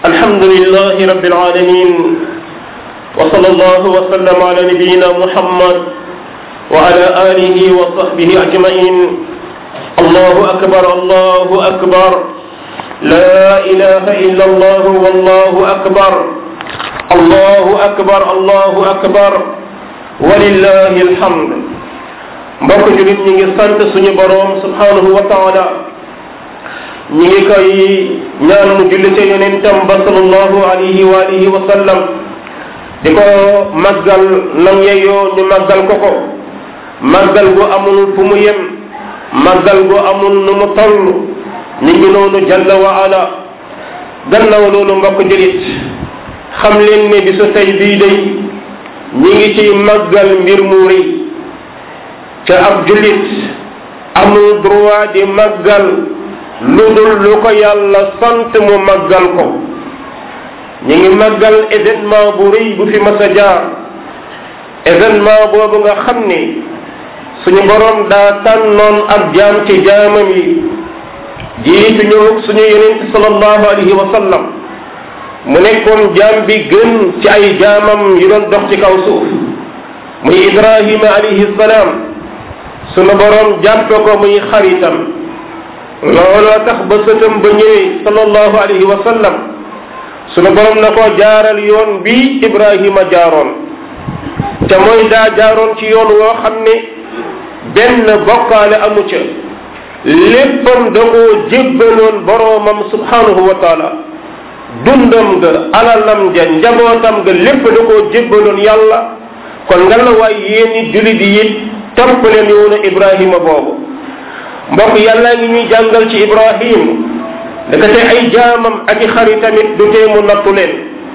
الحمد لله رب العالمين وصلى الله وسلم على نبينا محمد وعلى آله وصحبه أجمعين الله أكبر الله أكبر لا إله إلا الله والله أكبر الله أكبر الله أكبر ولله الحمد mbokk julit ñi ngi sant suñu boroom subhanahu wa taala ñi ngi koy ñaan mu julli ca yonentam ba sallallahu alayhi wa alihi wa sallam di ko màggal nam yeyoo ñu màggal ko ko màggal gu amul fu mu yem màggal gu amul nu mu toll ni ngi noonu jalla wa ala gannaaw loolu mbokk julit xam leen ne bisu tey bii day ñi ngi ci màggal mbir mu rëy ca ab jullit amul droit di màggal lu dul lu ko yàlla sant mu màggal ko ñu ngi màggal événement bu rëy bu fi mas a jaar événement boobu nga xam ni suñu borom daa tànnoon ab jaam ci jaamam yi jiitu ñëw suñu yonent sallallahu alayhi wa sallam mu nekkoon jaam bi gën ci ay jaamam yi doon dox ci kaw suuf muy Ibrahima alayhi salaam sunu borom jàppe ko muy xaritam looloo tax ba sëtam ba ñëwee sallallahu alayhi wa sallam sunu borom na ko jaaral yoon bi Ibrahima jaaroon te mooy daa jaaroon ci yoon woo xam ne benn bokkaale amu ca léppam da koo jébbaloon boroomam subhanahu wa taala dundam ga alalam ja njabootam ga lépp da koo jébbaloon yàlla kon nga la waay yéeni julit yi it topp leen yoonu ibrahima boobu mbokk yàllaa ngi ñuy jàngal ci ibrahim daka te ay jaamam ak i xaritamit du tee mu nattu leen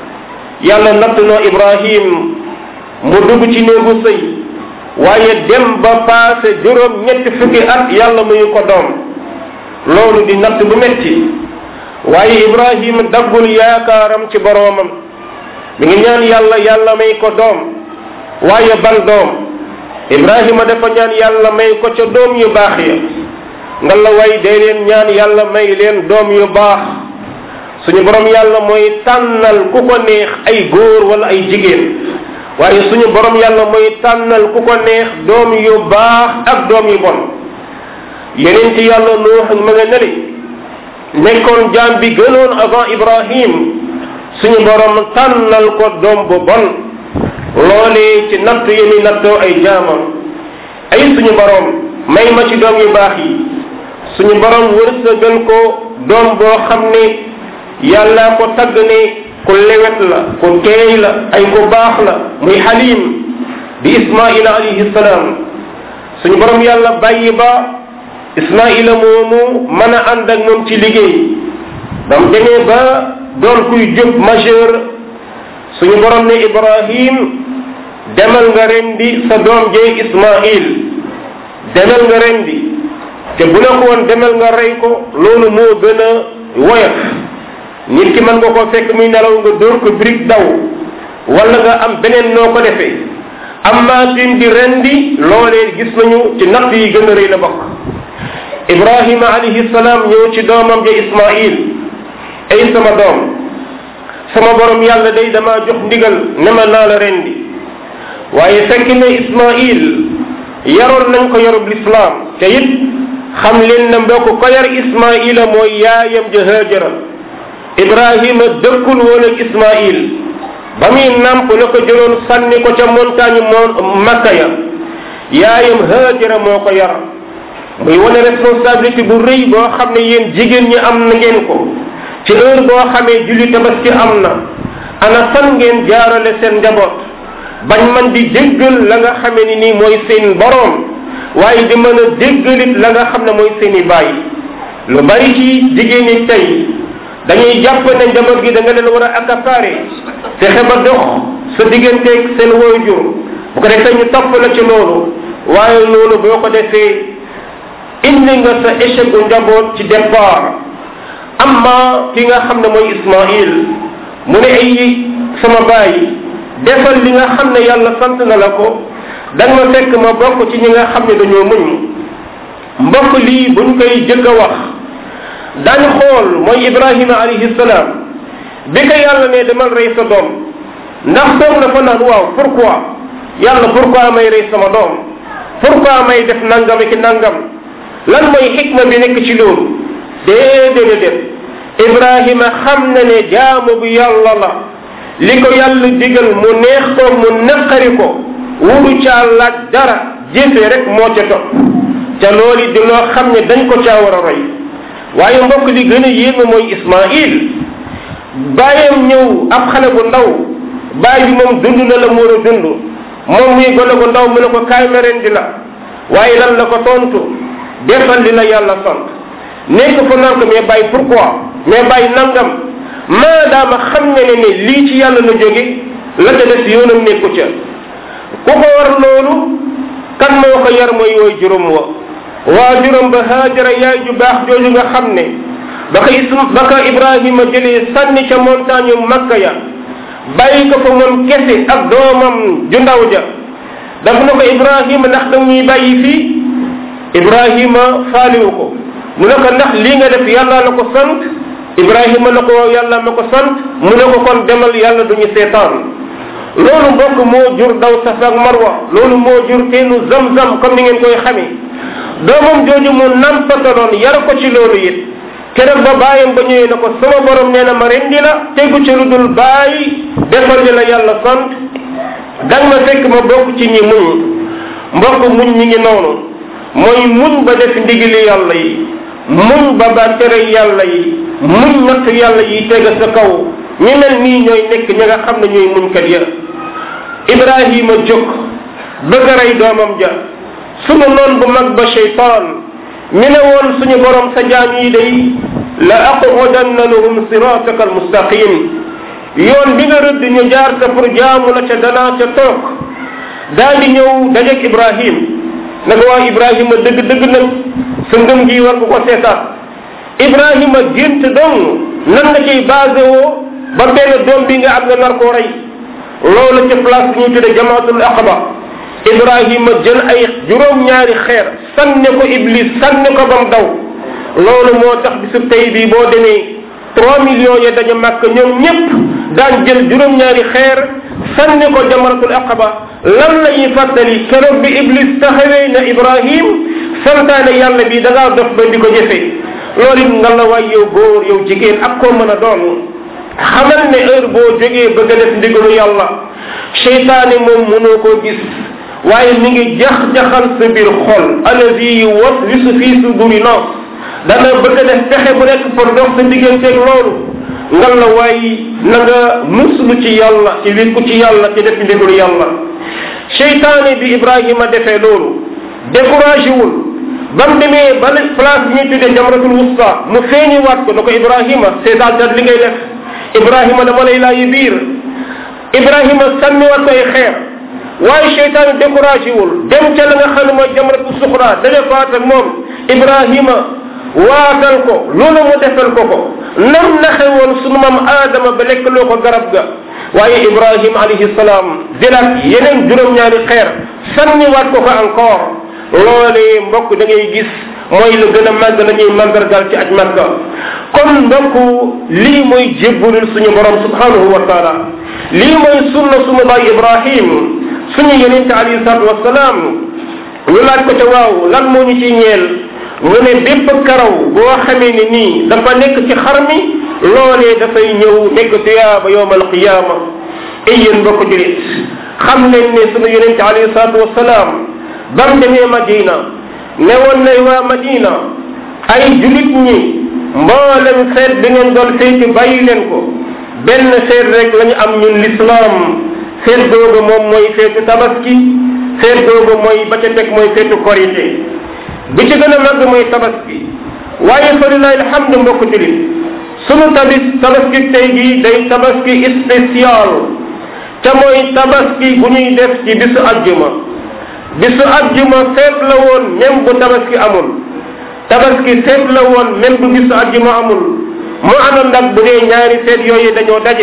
yàlla nattu noo ibrahim mu dugg ci néegu sëy waaye dem ba paase juróom ñetti fukki at yàlla muyu ko doom loolu di natt bu metti waaye ibrahim daggul yaakaaram ci boroomam mi ngi ñaan yàlla yàlla may ko doom waaye ban doom ibrahima dafa ñaan yàlla may ko ca doom yu baax ya nga la way dee leen ñaan yàlla may leen doom yu baax suñu borom yàlla mooy tànnal ku ko neex ay góor wala ay jigéen waaye suñu borom yàlla mooy tànnal ku ko neex doom yu baax ak doom yu bon yeneen ci yàlla nuux ma nga neli nekkoon jaam bi gënoon avant ibrahim suñu borom tànnal ko doom bu bon loolee ci natt yi mi nattoo ay jaamam ay suñu borom may ma ci doom yu baax yi suñu borom wërsëgal ko doom boo xam ne yàlla ko tagg ne ku lewet la ku teey la ay ku baax la muy xalim di ismaila alayhi salaam suñu borom yàlla bàyyi ba ismaila moomu mën a ànd ak moom ci liggéey ba mu demee ba doon kuy jub majeur suñu borom ne ibrahim demal nga rendi sa doom jee ismail demal nga rendi te bu la ko woon demal nga rey ko loolu moo gën a woyof nit ki mën nga ko fekk muy nelaw nga dóor ko brique daw wala nga am beneen noo ko defee amma tim di rendi loolee gis nañu ci natt yi gën a rëy la bokk ibrahima alayhi salaam ñëw ci doomam ja ismail ay sama doom sama borom yàlla day dama jox ndigal ne ma naa la rendi waaye fekk ne ismail yaroon nañ ko yarub lislaam te it xam leen na mbokk ko yar ismaila mooy yaayam ja hajara ibrahima dëkkul woon ak ismail ba muy nàmp la ko jëloon sànni ko ca montagne moon makka ya yaayam hajara moo ko yar muy wane responsabilité bu rëy boo xam ne yéen jigéen ñi am na ngeen ko ci heure boo xamee julli tabaski am na ana fan ngeen jaarale seen njaboot bañ man di jéggal la nga xamee ni nii mooy seen boroom waaye di mën a jéggalit la nga xam ne mooy seen i baay lu bari ci jigéen ñi tey dañuy jàpp ne njaboot gi da nga leen war a accaparer fexe ba dox sa digganteeg seen waajur bu ko defee ñu topp la ci loolu waaye loolu boo ko defee indi nga sa échec u njaboot ci départ amma ki nga xam ne mooy Ismaïl mu ne ay sama baay defal li nga xam ne yàlla sant na la ko da nga ma fekk ma bokk ci ñi nga xam ne dañoo muñ mbokk lii buñ koy jëkk a wax dañ xool mooy ibrahima alayhi salaam bi ko yàlla ne demal rey sa doom ndax toog na fa naan waaw pourquoi yàlla pourquoi may rey sama doom pourquoi may def nangam ki nangam lan mooy xikma bi nekk ci loolu déedéedéet ibrahima xam na ne jaamu bi yàlla la li ko yàlla digal mu neex ko mu naqari ko wuru caa laaj dara jëfe rek moo ca topp ca loolu di loo xam ne dañ ko caa war a roy waaye mbokk li gën a yéeme mooy ismail bàyyam ñëw ab xale bu ndaw bàyyi bi moom dund na la mu war a dund moom muy gone bu ndaw mu ne ko kaay ma rendi la waaye lan la ko tontu defal li la yàlla sant nekk fa naan ko mais bàyyi pourquoi mais bàyyi nangam maadaama xam nga ne ne lii ci yàlla la jóge la ca des yoonam nekku ca ku ko war loolu kan moo ko yar mooy wooy juróom wa waa juróom ba haajara yaay ju baax jooju nga xam ne ba ko ism ba ko ibrahima jëlee sànni ca montagne makka ya bàyyi ko fa moom kese ak doomam ju ndaw ja daf na ko ibrahima ndax da ñuy bàyyi fii ibrahima faaliwu ko mu ne ko ndax lii nga def yàlla la ko sant ibrahima na ko yàlla ma ko sant mu ne ko kon demal yàlla duñu seetaan loolu mbokk moo jur daw safa ak marwa loolu moo jur teenu zam-zam comme ni ngeen koy xamee doomam jooju mu nampataloon yar ko ci loolu it keroog ba bàyyam ba ñëwee na ko sama borom nee na ma rendi la tegu ci lu dul bàyyi defal li la yàlla sant dang ma fekk ma bokk ci ñi muñ mbokk muñ mi ngi noonu mooy muñ ba def ndigili yàlla yi muñ ba ba tere yàlla yi muñ natt yàlla yi tega sa kaw ñi mel nii ñooy nekk ñi nga xam ne ñooy muñkat ya ibrahima jóg bëgg a rey doomam ja sunu noon bu mag ba cheytaan mi ne woon suñu borom sa jaam yi day la aqudanna lahum sirataka almustaqim yoon bi nga rëdd ñu jaar sa pour jaamu la ca danaa ca toog daal di ñëw dajeeg ibrahim ne ko waa ibrahima dëgg dëgg nag sa ngëm gi war nga ko seetaat ibrahima gént dong nan nga ciy basé woo ba benn doom bi nga am nga nar koo rey loolu ca place bi ñu tudde jamaatul aqaba ibrahima jël ay juróom-ñaari xeer sànne ko iblis sànne ko bam daw loolu moo tax bisub tey bii boo demee trois millions ya dañu màkk ñoom ñépp daan jël juróom-ñaari xeer sànni ko jamaratul aqaba lan la ñuy fàttali keroog bi iblis taxawee na ibrahim santaane yàlla bi da ngaa dof ba di ko jëfe loolu it nga la waay yow góor yow jigéen ak koo mën a doon xamal ne heure boo jógee bëgg a def ndigalu yàlla seytaane moom mënoo koo gis waaye mi ngi jax-jaxal sa biir xol allazi yuwaswisu fi suduri nas dana bëgg a def pexe bu nekk pour dox sa digganteeg loolu ngal la waaye na nga muslu ci yàlla ci wékku ci yàlla ci def ndigalu yàlla seytaane bi ibrahima defee loolu découragé wul ba mu demee ba place bi ñuy tuddee jamratul wusta mu feeñi waat ko na ko ibrahima seetaan tat li ngay def ibrahima dama lay laayi biir ibrahima sànni waat ko ay xeer waaye seytaane découragé wul dem ca la nga xam ne mooy jamratu suxra daje faat ak moom ibrahima waatal ko loolu mu defal ko ko nam naxe woon sunu maam aadama ba lekk loo ko garab ga waaye ibrahima alayhi salaam jëlaat yeneen juróom-ñaari xeer sànni waat ko ko encore loolee mbokk da ngay gis mooy lu gën a màgg la ñuy màndargal ci aj màkka kon mbokk lii mooy jébbalul suñu borom subhanahu wa taala lii mooy sunna sunu baay ibrahim suñu yenente alayhi salatu wasalaam ñu laaj ko te waaw lan moo ñu ciy ñeel mu ne bépp karaw boo xamee ni nii dafa nekk ci xar mi loolee dafay ñëw nekk tuyaaba yowm alqiyama ay yéen mbokk julit xam leen ne sunu yenente alayhi salatu wasalaam bam demee madina ne woon nay waa madina ay julit ñi mboolem feet bi ngeen doon feeti bàyyi leen ko benn feet rek la ñu am ñun l'islam feet googu moom mooy feetu tabaski feet googu mooy ba ca teg mooy feetu korité bi ci gën a màgg mooy tabaski waaye fa lillahi alhamdu mbokk julit sunu tabis tabaski tey gi day tabaski spécial ca mooy tabaski bu ñuy def ci bisu ajjuma bisu ajjuma feet la woon même bu tabaski amul tabaski feet la woon même bu bisu ajjuma amul mu amoon nag bu dee ñaari feet yooyu dañoo daje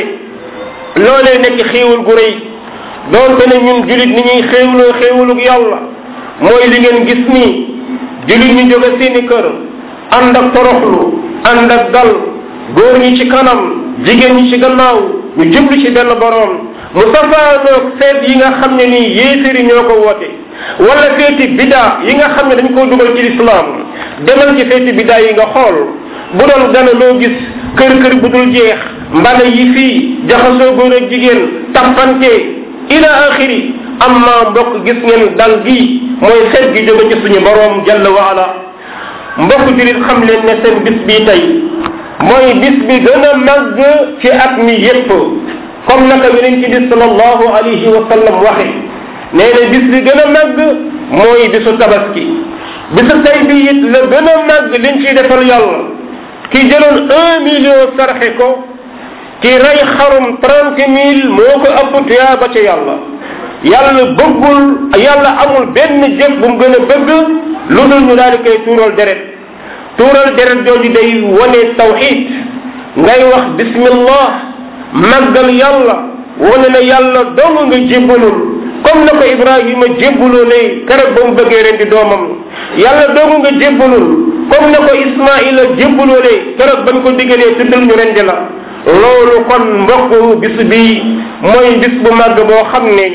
loolee nekk xéewul gu rëy doonte ne ñun julit ni ñuy xéewloo xéewulug yàlla mooy li ngeen gis nii julit ñu jóge seeni kër ànd ak toroxlu ànd ak dal góor ñi ci kanam jigéen ñi ci gannaaw ñu jublu ci benn boroom mu safaanoog feet yi nga xam ne nii yéeféri ñoo ko woote wala feeti bidaa yi nga xam ne dañ koo dugal ci lislaam demal ci feeti bidaa yi nga xool bu doon gana loo gis kër kër bu dul jeex mbana yi fii jaxasoo góor ak jigéen tappante ila axiri amma mbokk gis ngeen dal gi mooy xeet gi jóge ci suñu boroom jalla wa ala mbokk julit xam leen ne seen bis bii tey mooy bis bi gën a màgg ci at mi yépp comme naka yonent bi sallallahu alayhi wa sallam waxe nee na bis bi gën a màgg mooy bisu tabaski bisu tey bi it la gën a màgg liñ ciy defal yàlla ki jëloon un million sarxe ko ki rey xarum trente mille moo ko ëpp tuyaa ba ca yàlla yàlla bëggul yàlla amul benn jëf bu mu gën a bëgg lu dul ñu daal di koy tuural deret tuural deret jooju day wane tawxid ngay wax bismillah màggal yàlla wane na yàlla dong nga jébbalul comme na ko ibrahima jébbaloo ne keroog ba mu bëggee ren di doomam yàlla dong nga jébbalul comme na ko ismaila jébbaloo ne keroog bañ ko diggalee tuddal ñu rendi la loolu kon mbokk bis bi mooy bis bu màgg boo xam ne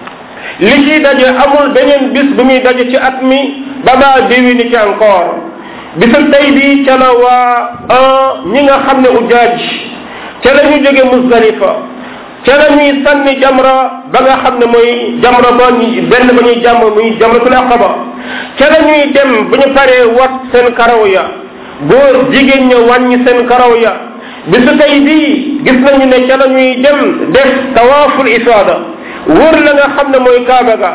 li ciy daje amul beneen bis bu muy daje ci at mi ba baa déwéni ci encore bisu tey bi ca la waa ñi nga xam ne ujaaj ca la ñu jóge musdalifa ca la ñuy sànni jamra ba nga xam ne mooy jamra ba ñu benn ba ñuy jàmm muy jamratul aqaba ca la ñuy dem bu ñu paree wat seen karaw ya góor jigéen ña wàññi seen karaw ya bisu tey bii gis nañu ne ca la ñuy dem def tawaaful ifaada wër la nga xam ne mooy kaaba ga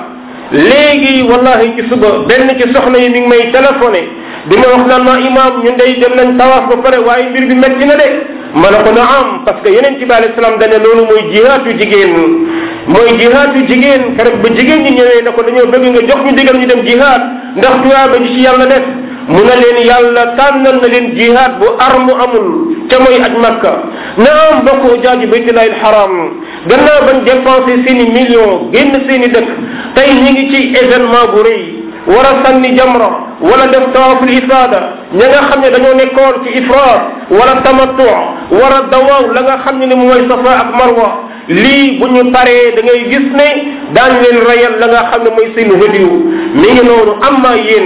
léegi wallahi ci suba benn ci soxna yi mi ngi may téléphoné di ma wax naan ma imam ñun day dem nañ tawaaf ba pare waaye mbir bi metti na de ma ne ko na am parce que yeneen ci bi alayhi salaam dane loolu mooy jihaatu jigéen mooy jihaatu jigéen keroog ba jigéen ñi ñëwee ne ko dañoo bëgg nga jox ñu digal ñu dem jihaat ndax tuyaaba ji ci yàlla def mu ne leen yàlla tànnal na leen jihaad bu armu amul ca mooy aj makka na am bokk jaaji baytullahi alxaram gannaaw bañ dépensé seen i millions génn seen i dëkk tey ñi ngi ci événement bu rëy war a sànni jamra wala def tawaaful ifaada ña nga xam ne dañoo nekkoon ci ifraat wala tamattu war a dawaaw la nga xam ne ni mooy safa ak marwa lii bu ñu paree da ngay gis ne daañ leen rayal la nga xam ne mooy seen hadiyu mi ngi noonu amma yéen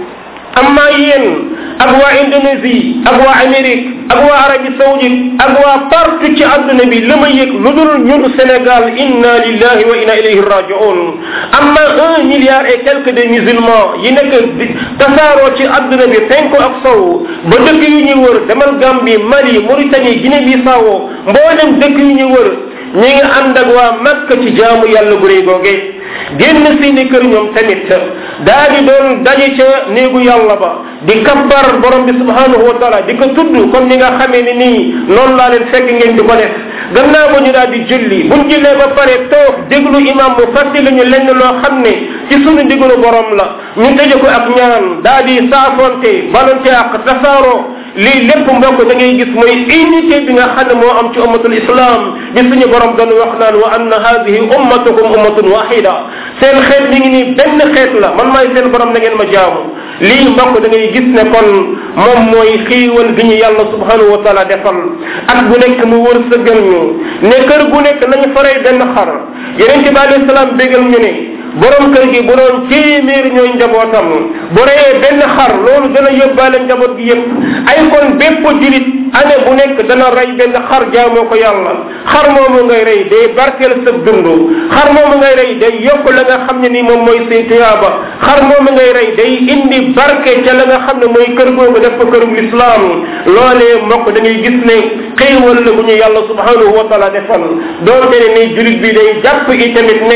amma yéen ak waa Indonésie ak waa Amérique ak waa Arabie Saoudite ak waa partout ci àdduna bi la ma yëg lu dul ñun Sénégal inna lillahi wa inna ilayhi rajiun amma un milliard et quelques de musulmans yi nekk tasaaroo ci àdduna bi penku ak sow ba dëkk yu ñu wër demal Gambie Mali Mauritanie Guinée Bissau mboolem dëkk yu ñu wër ñi ngi ànd ak waa Makka ci jaamu yàlla gu rëy googe génn seeni kër ñoom tamit daa di doon daje ca néegu yàlla ba di kabbar borom bi subhanahu wa taala di ko tudd comme ni nga xamee ni nii noonu laa leen fekk ngeen di ko def gannaaw ba ñu daal di julli buñ jullee ba pare toog déglu imam mu fàttali ñu lenn loo xam ne ci sunu ndigalu borom la ñu tëje ko ak ñaan daa di saafonte balonte ak tasaaroo lii lépp mbokk da ngay gis mooy unité bi nga xam ne moo am ci ummatul islam bi suñu borom doon wax naan wa anna hadihi ummatukum ummatun wahida seen xeet mi ngi nii benn xeet la man maay seen borom na ngeen ma jaamu lii mbokk da ngay gis ne kon moom mooy xiiwal gi ñu yàlla subhanahu wa taala defal at bu nekk mu wër sëggal ñu ne kër gu nekk nañu faray benn xar yeneen ci bi alayhi salaam bégal ñu ne borom kër gi bu doon téeméer ñooy njabootam bu reyee benn xar loolu dana yóbbaale njaboot gi yépp ay kon bépp julit année bu nekk dana rey benn xar jaamoo ko yàlla xar moomu ngay rey day barkeel sa dund xar moomu ngay rey day yokk la nga xam ne ni moom mooy say tuyaaba xar moomu ngay rey day indi barke ca la nga xam ne mooy kër googu def ko kërug lislaam loolee mbokk da ngay gis ne xéewal la bu ñu yàlla subhanahu wa taala defal doonte ne ni julit bi day jàpp i tamit ne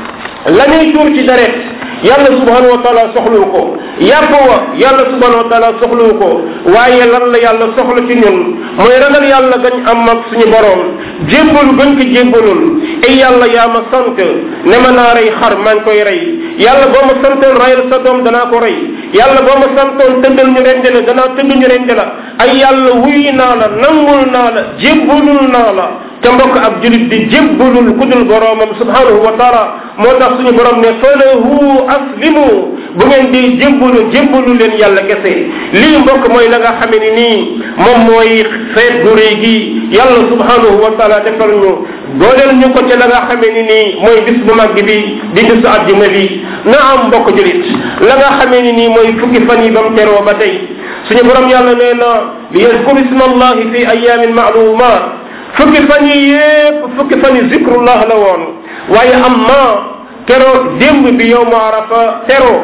la ñuy tuur ci deret yàlla subhanahu wa taala soxlu ko yàpp wa yàlla subhanahu wa taala soxlu ko waaye lan la yàlla soxla ci ñun mooy ragal yàlla gañ am ak suñu borom jébbalu gañ ko jébbalul ay yàlla yaa ma sant ne ma naa rey xar maa ngi koy rey yàlla boo ma santoon rayal sa doom danaa ko rey yàlla boo ma santoon tëddal ñu rende la danaa tëdd ñu rende la ay yàlla wuy naa la nangul naa la jébbalul naa la ca mbokk ab julit di jébbalul ku dul boroomam subhanahu wa taala moo tax suñu borom ne falahu aslimu bu ngeen di jébbalu jébbalu leen yàlla kese lii mbokk mooy la nga xamee ni nii moom mooy feet gu réy gi yàlla subhanahu wa taala defal ñu dooleel ñu ko ca la nga xamee ni nii mooy bis bu mag bi di bisu àjjuma bi na am mbokk julit la nga xamee ni nii mooy fukki fan yi ba mu teroo ba tey suñu borom yàlla nee na li yazkur isma allahi fi ayamin maalumat fukki fan yi yépp fukki fan yi zikrullah la woon waaye amma keroog démb bi yow ma arafa teroo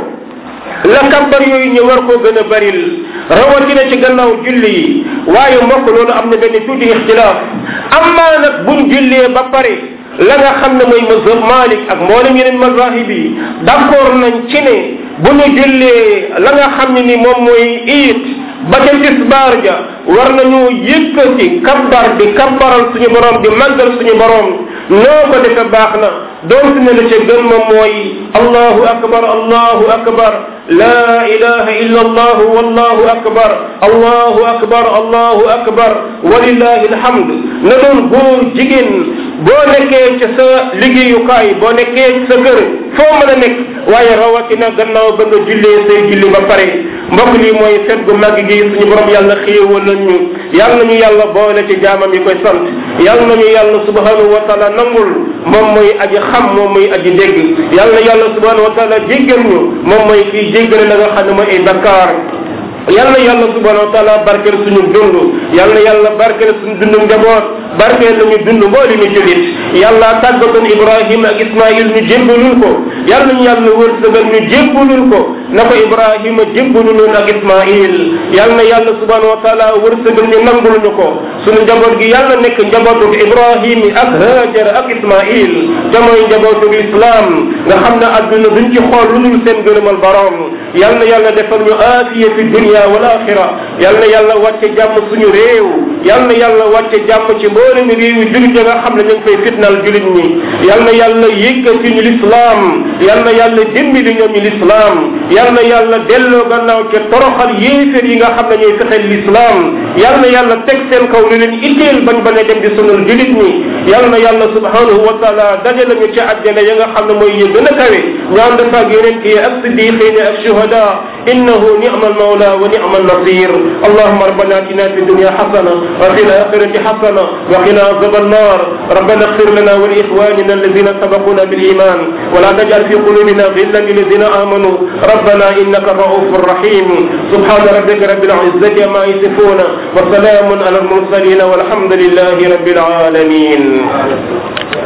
la kabbar yooyu ñu war koo gën a baril rawatina ci gannaaw julli yi waaye mbokk loolu am na benn tuuti ixtilaaf amma nag buñ jullee ba pare la nga xam ne mooy mazhab malik ak mboolem yeneen mazahib yi d'accord nañ ci ne bu ñu jullee la nga xam ne ni moom mooy iit ba ca tisbaar ja war nañu yëkkati kabbar di kabbaral suñu borom di màggal suñu borom noo ko defe baax na doon si ne la ca gën moom mooy allahu akbar allahu akbar la ilaha illa allah wallahu akbar allahu akbar allahu akbar walillahi alhamd na doon góor jigéen boo nekkee ca sa liggéeyukaay boo nekkee ci sa kër foo mën a nekk waaye rawatina gannaaw ba nga jullee say julli ba pare mbokk lii mooy fet gu màgg gi suñu borom yàlla xéewal nañu yàlla nañu yàlla boole ci jaamam yi koy sant yàlla nañu yàlla subhanahu wa taala nangul moom mooy aji xam moom mooy aji dégg yàlla yàlla subhanahu wa taala jéggal ñu moom mooy kii jéggale la nga xam ne mooy ay bakkaar yàlla yàlla subhanahu wa taala barkeel suñu dund yàlla yàlla barkeel suñu dundu njaboot barkeel lañu dund mbooli ñu julit yàlla tàggatoon ibrahima ak ismail ñu jébbalul ko yàlla ñu yàlla wërsëgal ñu jébbalul ko na ko ibrahima jébbaluloon ak ismail yàlla na yàlla subhanahu wa taala wërsëgal ñu nangul ñu ko suñu njaboot gi yàlla nekk njabootu ibrahim ak hajar ak ismail te mooy njabootu islam nga xam ne adduna duñ ci xool lu dul seen gërëmal borom yàlla na yàlla defal ñu aafiya fi dunia wal axira yàlla na yàlla wàcce jàmm suñu réew yàlla na yàlla wàcce jàmm ci mboolem réew yi julit ya nga xam ne ñu ngi fay fitnal julit ñi yàlla na yàlla yëkkati ñu lislaam yàlla na yàlla dimbali ñoom ñu lislaam yàlla na yàlla delloo gannaaw ca toroxal yéefér yi nga xam ne ñooy fexeel lislaam yàlla na yàlla teg seen kaw lu leen itteel bañ bañ a dem di sonal julit ñi yàlla na yàlla subhanahu wa taala dajale ñu ci àjjana ya nga xam ne mooy yi gën a kawe ñu ànd fa ak yeneen kii ak siddiqin ak shuhada innahu ni'ma almawla wa ni'ma النصير اللهم ربنا اتنا في الدنيا حسنه وفي الاخره حسنه وقنا عذاب النار ربنا اغفر لنا ولاخواننا الذين سبقونا بالايمان ولا تجعل في قلوبنا غلا للذين امنوا ربنا انك رؤوف رحيم سبحان ربك رب العزه عما يصفون وسلام على المرسلين والحمد لله رب العالمين